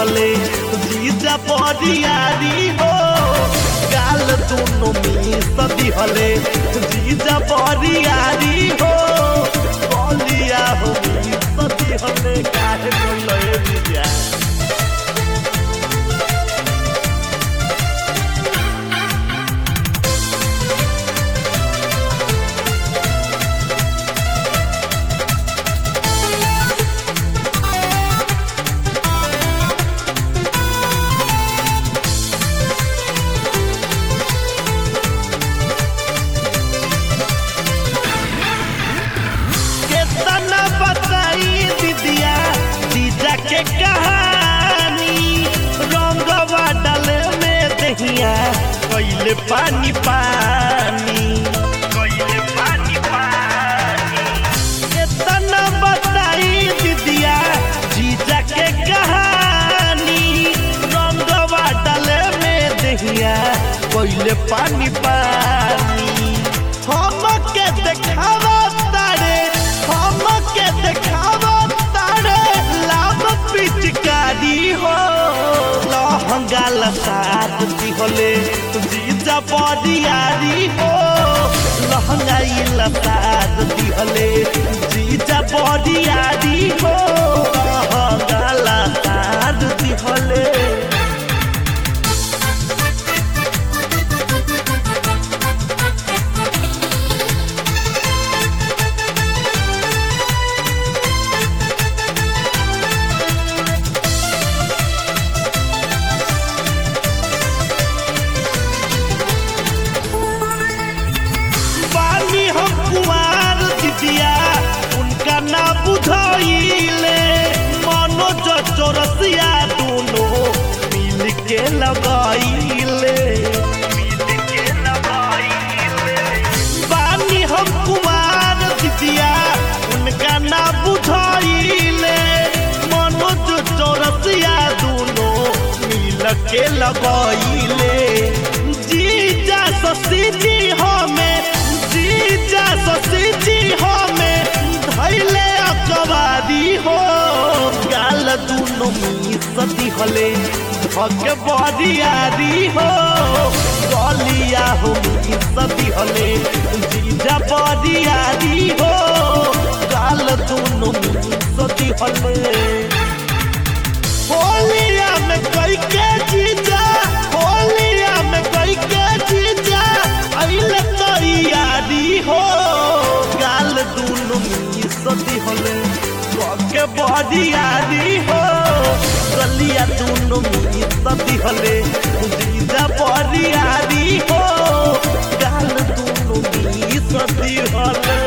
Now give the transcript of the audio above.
हले जीजा बरियारी हो गाल दोनों मिस दिहले जीजा बरियारी हो बलिया हो मिस दिहले काहे बोले जीजा केतना बताई दीदिया जीजा के कहानी रंगवा डाले में दहिया कैले पानी पानी कैले पानी पानी केतना बताई दीदिया जीजा के कहानी रंगवा डाले में दहिया कैले पानी पानी हम के देखावा तारे हम के देखावा तारे लाभ पिचकारी हो लहंगा लसाद दिहले जीजा बरियारी हो लहंगा ई लसाद दिहले जीजा बरियारी हो लहंगा लसाद दिहले बानी हम कुमार दिदिया उनका ना बुझाइले मनोज चौरसिया दोनों मिल के लगाइले बानी हम कुमार दिदिया उनका ना बुझाइले मनोज चौरसिया दोनों मिल के लगाइले जीजा ससी जी हमें जीजा ससी जी हमें धैले अकबारी हो गाल दुनो मिसती हले धके बरियारी हो गलिया हो मिसती हले जीजा बरियारी हो गाल दुनो मिसती हले होलिया में कई के जीजा होलिया में कई के जीजा अइले तैयारी हो गाल दुनु मिसती होले के बडियारी हो गलिया दुनु मिसती होले जीजा बडियारी हो गाल दुनु मिसती होले